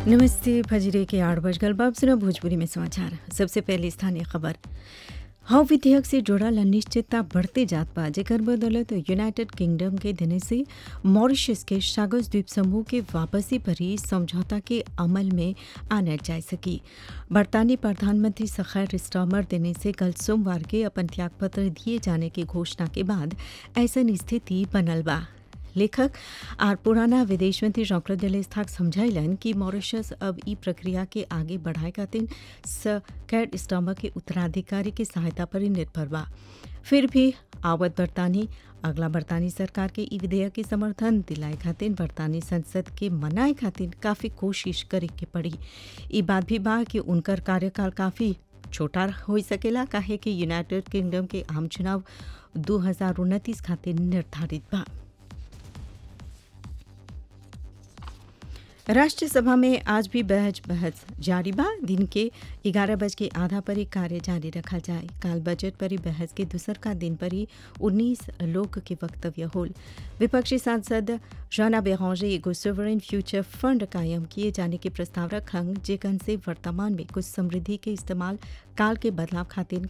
नमस्ते फजरे के आठ बजकर बाब सुना भोजपुरी में समाचार सबसे पहले स्थानीय खबर हव विधेयक से जुड़ल अनिश्चितता बढ़ते जात बा जेकर बदौलत यूनाइटेड किंगडम के देने से मॉरिशस के सागस द्वीप समूह के वापसी पर ही समझौता के अमल में आनल जा सकी बरतानी प्रधानमंत्री सखैर स्टॉमर देने से कल सोमवार के अपन त्यागपत्र दिए जाने की घोषणा के बाद ऐसन स्थिति बनल बा लेखक आर पुराना विदेश मंत्री डॉक्टर दिलेस्थाक समझाइलन कि मॉरिशस अब ई प्रक्रिया के आगे बढ़ाए खातिर कैट स्टॉमर के उत्तराधिकारी के सहायता पर ही निर्भर बा फिर भी आवत बरतानी अगला बरतानी सरकार के ई विधेयक के समर्थन दिलाए खातिर बरतानी संसद के मनाए खातिर काफ़ी कोशिश करे के पड़ी ई बात भी बा कि उनकर कार्यकाल काफ़ी छोटा हो सकेला काहे कि यूनाइटेड किंगडम के आम चुनाव दो हजार उनतीस खातिर निर्धारित बा राष्ट्रीय सभा में आज भी बहस बहस जारी बा दिन के ग्यारह बज के आधा पर ही कार्य जारी रखा जाए काल बजट पर ही बहस के दूसर का दिन पर ही उन्नीस लोग के वक्तव्य होल विपक्षी सांसद राना बेहौजे एगो सोवरेन फ्यूचर फंड कायम किए जाने के प्रस्ताव रखंग जेकन से वर्तमान में कुछ समृद्धि के इस्तेमाल काल के बदलाव खातिर